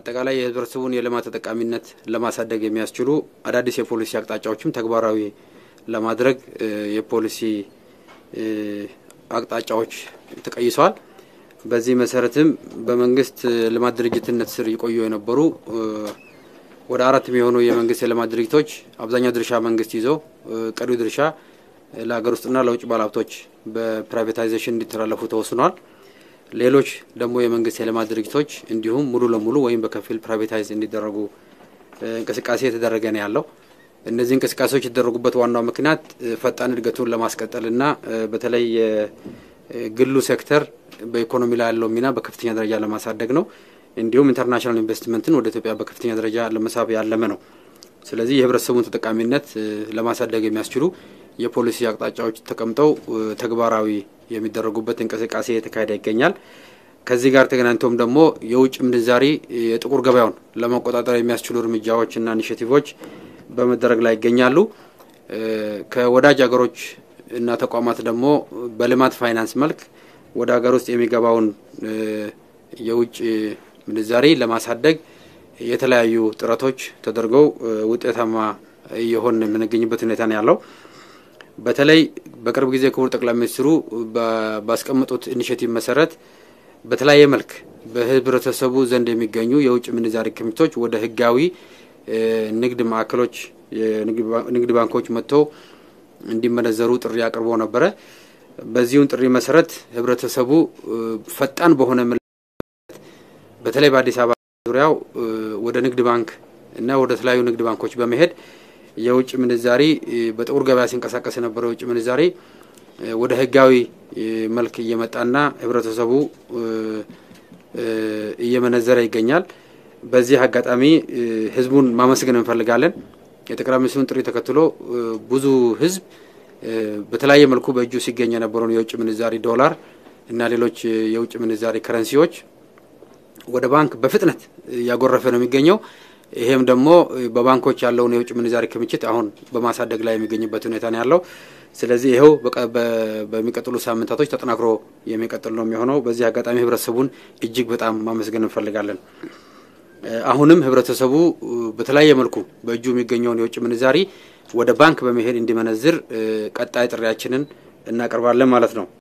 አጠቃላይ የህብረተሰቡን የልማት ተጠቃሚነት ለማሳደግ የሚያስችሉ አዳዲስ የፖሊሲ አቅጣጫዎችም ተግባራዊ ለማድረግ የፖሊሲ አቅጣጫዎች ተቀይሰዋል። በዚህ መሰረትም በመንግስት ልማት ድርጅትነት ስር ይቆዩ የነበሩ ወደ አራት የሚሆኑ የመንግስት የልማት ድርጅቶች አብዛኛው ድርሻ መንግስት ይዞ ቀሪው ድርሻ ለሀገር ውስጥና ለውጭ ባለሀብቶች በፕራይቬታይዜሽን እንዲተላለፉ ተወስኗል። ሌሎች ደግሞ የመንግስት የልማት ድርጅቶች እንዲሁም ሙሉ ለሙሉ ወይም በከፊል ፕራይቬታይዝ እንዲደረጉ እንቅስቃሴ የተደረገ ነው ያለው። እነዚህ እንቅስቃሴዎች የተደረጉበት ዋናው ምክንያት ፈጣን እድገቱን ለማስቀጠልና በተለይ የግሉ ሴክተር በኢኮኖሚ ላይ ያለው ሚና በከፍተኛ ደረጃ ለማሳደግ ነው። እንዲሁም ኢንተርናሽናል ኢንቨስትመንትን ወደ ኢትዮጵያ በከፍተኛ ደረጃ ለመሳብ ያለመ ነው። ስለዚህ የህብረተሰቡን ተጠቃሚነት ለማሳደግ የሚያስችሉ የፖሊሲ አቅጣጫዎች ተቀምጠው ተግባራዊ የሚደረጉበት እንቅስቃሴ የተካሄደ ይገኛል። ከዚህ ጋር ተገናኝቶም ደግሞ የውጭ ምንዛሪ የጥቁር ገበያውን ለመቆጣጠር የሚያስችሉ እርምጃዎች እና ኢኒሽቲቮች በመደረግ ላይ ይገኛሉ። ከወዳጅ ሀገሮች እና ተቋማት ደግሞ በልማት ፋይናንስ መልክ ወደ ሀገር ውስጥ የሚገባውን የውጭ ምንዛሪ ለማሳደግ የተለያዩ ጥረቶች ተደርገው ውጤታማ እየሆን የምንገኝበት ሁኔታ ነው ያለው። በተለይ በቅርብ ጊዜ ክቡር ጠቅላይ ሚኒስትሩ ባስቀመጡት ኢኒሽቲቭ መሰረት በተለያየ መልክ በህብረተሰቡ ዘንድ የሚገኙ የውጭ ምንዛሪ ክምችቶች ወደ ህጋዊ ንግድ ማዕከሎች፣ ንግድ ባንኮች መጥተው እንዲመነዘሩ ጥሪ አቅርቦ ነበረ። በዚሁም ጥሪ መሰረት ህብረተሰቡ ፈጣን በሆነ በተለይ በአዲስ አበባ ዙሪያው ወደ ንግድ ባንክ እና ወደ ተለያዩ ንግድ ባንኮች በመሄድ የውጭ ምንዛሪ በጥቁር ገበያ ሲንቀሳቀስ የነበረው የውጭ ምንዛሪ ወደ ህጋዊ መልክ እየመጣና ህብረተሰቡ እየመነዘረ ይገኛል። በዚህ አጋጣሚ ህዝቡን ማመስገን እንፈልጋለን። የጠቅላይ ሚኒስትሩን ጥሪ ተከትሎ ብዙ ህዝብ በተለያየ መልኩ በእጁ ሲገኝ የነበረውን የውጭ ምንዛሪ ዶላር እና ሌሎች የውጭ ምንዛሪ ከረንሲዎች ወደ ባንክ በፍጥነት እያጎረፈ ነው የሚገኘው። ይሄም ደግሞ በባንኮች ያለውን የውጭ ምንዛሪ ክምችት አሁን በማሳደግ ላይ የሚገኝበት ሁኔታ ነው ያለው። ስለዚህ ይኸው በሚቀጥሉ ሳምንታቶች ተጠናክሮ የሚቀጥል ነው የሚሆነው። በዚህ አጋጣሚ ህብረተሰቡን እጅግ በጣም ማመስገን እንፈልጋለን። አሁንም ህብረተሰቡ በተለያየ መልኩ በእጁ የሚገኘውን የውጭ ምንዛሪ ወደ ባንክ በመሄድ እንዲመነዝር ቀጣይ ጥሪያችንን እናቀርባለን ማለት ነው።